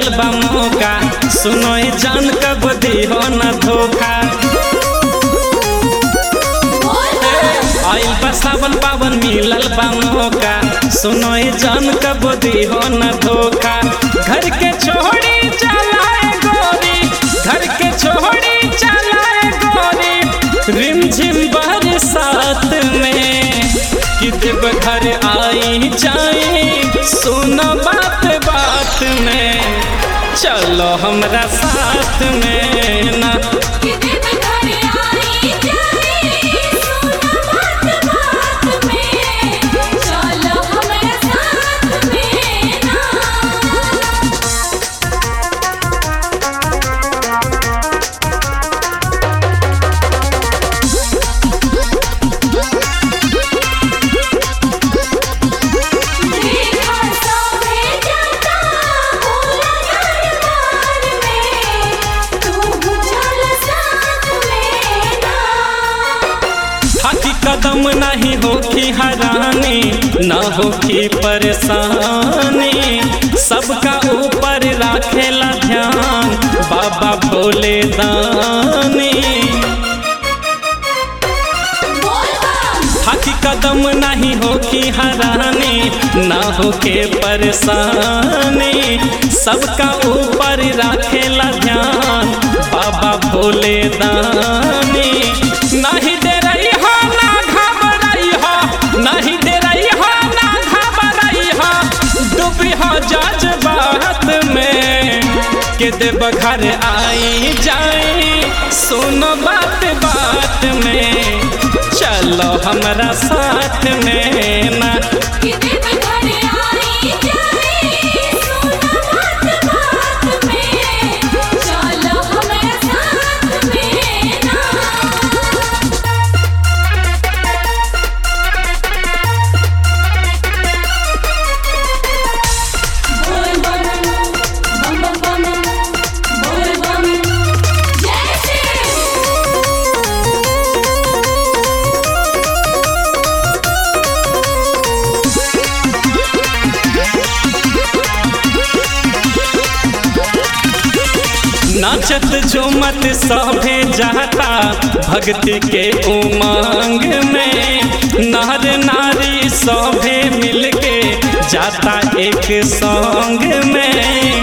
मिलल बा मौका सुनो ए जान कब दिहो न धोखा आइल बा सावन पावन मिलल बा मौका सुनो ए जान कब दिहो न धोखा घर के छोड़ी चलाए गोरी घर के छोड़ी चलाए गोरी रिमझिम बरसात में कि देव घर आई जाए सुनो बात बात में चलो हमरा साथ में ना हाथी कदम नहीं होखी हरानी न होखी परेशानी सबका ऊपर राखेला ध्यान बाबा भोले दानी हाथी कदम नहीं होखी हरानी न होके परेशानी सबका ऊपर राखेला ध्यान बाबा भोले दानी नहीं दे रही हो ना घबराई हो नहीं दे रही हो ना घबराई हो डूबी हो जज्बात में के देव घर आई जाए सुनो बात बात में चलो हमरा साथ में ना नाचत झूमत सभे जाता भक्ति के उमंग में नर नारी सभे मिलके जाता एक संग में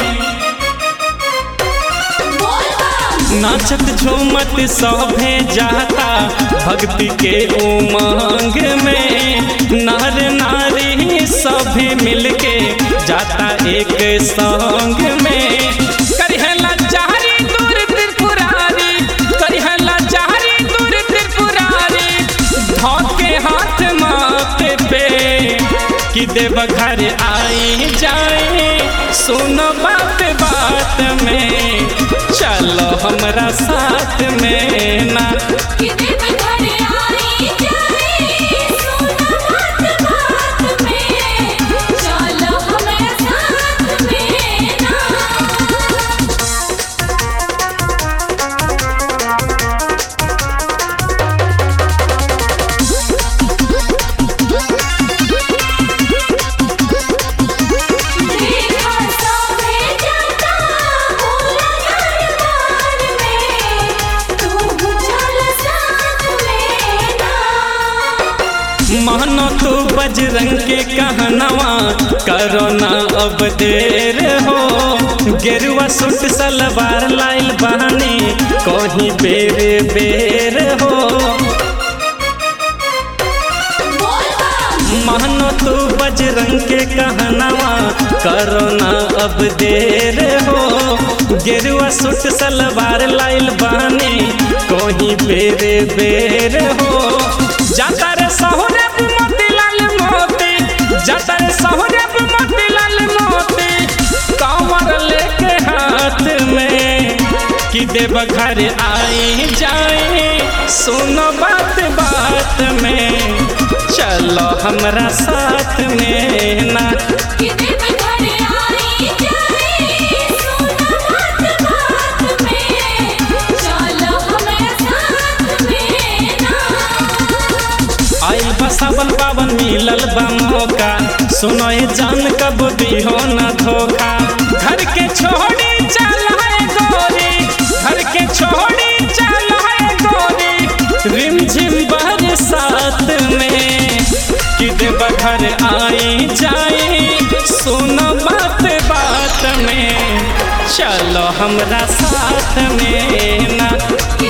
नाचत झूमत सभे जाता भक्ति के उमंग में नर नारी सभे मिलके जाता एक संग में करिहला चारी दूर त्रिपुरारी करिहला चारी दूर त्रिपुरारी धोके हाथ माथे पे कि देव घर आई जाए सुनो बात बात में चलो हमरा साथ में ना मानो तू बजरंग के कहनवा करो ना अब देर हो गेरुआ सूट सलवार लाइल बहानी कहीं बेर बेर हो मानो तू बजरंग के कहनवा करो ना अब देर हो गेरुआ सूट सलवार लाइल बहानी कहीं बेर बेर हो जाता रे सहुरे मोतीलाल मोती जाता रे सहुरे मोतीलाल मोती कांवर लेके हाथ में कि देव घर आई जाए सुनो बात बात में चलो हमरा साथ में ना आइल बा सावन पावन मिलल बा मौका सुनो ए जान कब दिहो न धोखा घर के छोड़ चलो हमरा साथ में ना